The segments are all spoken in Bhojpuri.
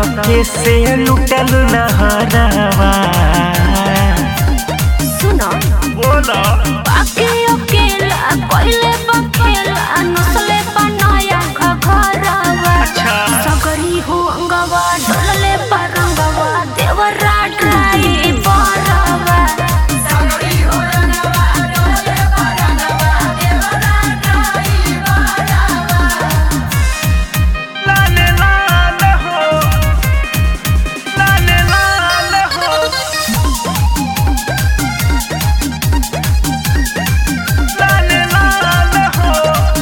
कैसे लुटल नहरवा सुनो बोला बाकी अकेला कोइले बखेला नसले बनाया घरवा अच्छा सगरी हो अंगवा डोलले परंगवा देवरा ड्राई बरवा लाल लाल हो लाल लाल हो लाल लाल हो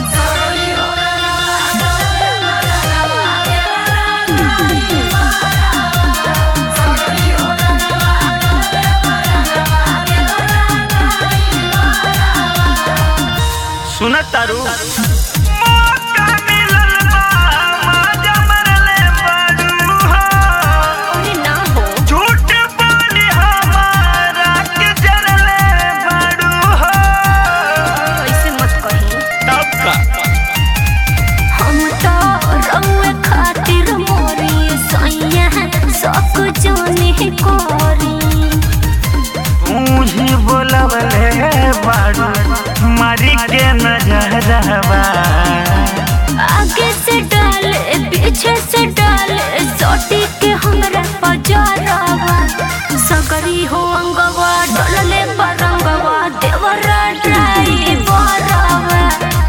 सुन तारू मौका मिलल बा माजा मरले बारू हो अरे ना हो झूठ बोली हमारा के जरले बारू हो ऐसे मत कही तब का हम तो रउए खातिर मोरी सैया सब जाने कोरी तू ही बोलवले बारू मारी के नजरवा आगे से डाले पीछे से डाले सोटी के हमरा पजरवा सगरी हो अंगवा डोलले बरंगवा देवरा ड्राई बरवा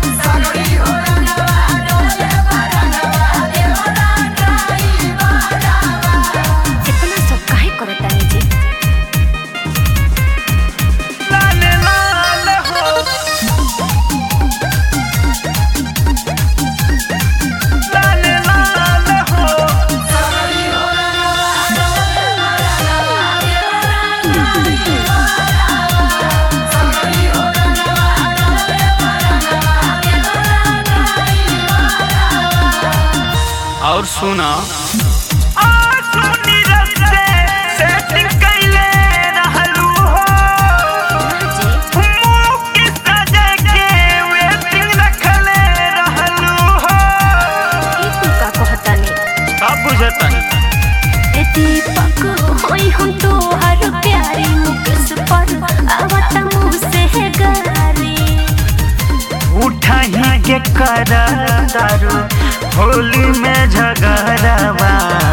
इतना सब काहे करतानी जी लाल लाल हो लाल लाल हो और सुना सेटिंग कैले रहलू हो जी मुंह के सजे के वेटिंग रखले रहलू हो ई तू का कहतानी सब बुझतनी ए दीपक होई हम तो हर प्यारी मुकेश पर आवत मुँह से गारी उठाही के कर दारू होली में झगड़वा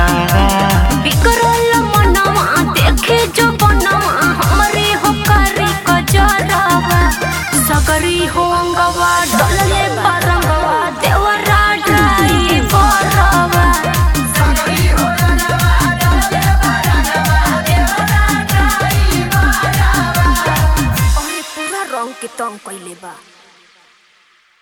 बिकरल मनवा देखे जो बनवा हमरे हो करी कजरवा सगरी हो अंगवा डलले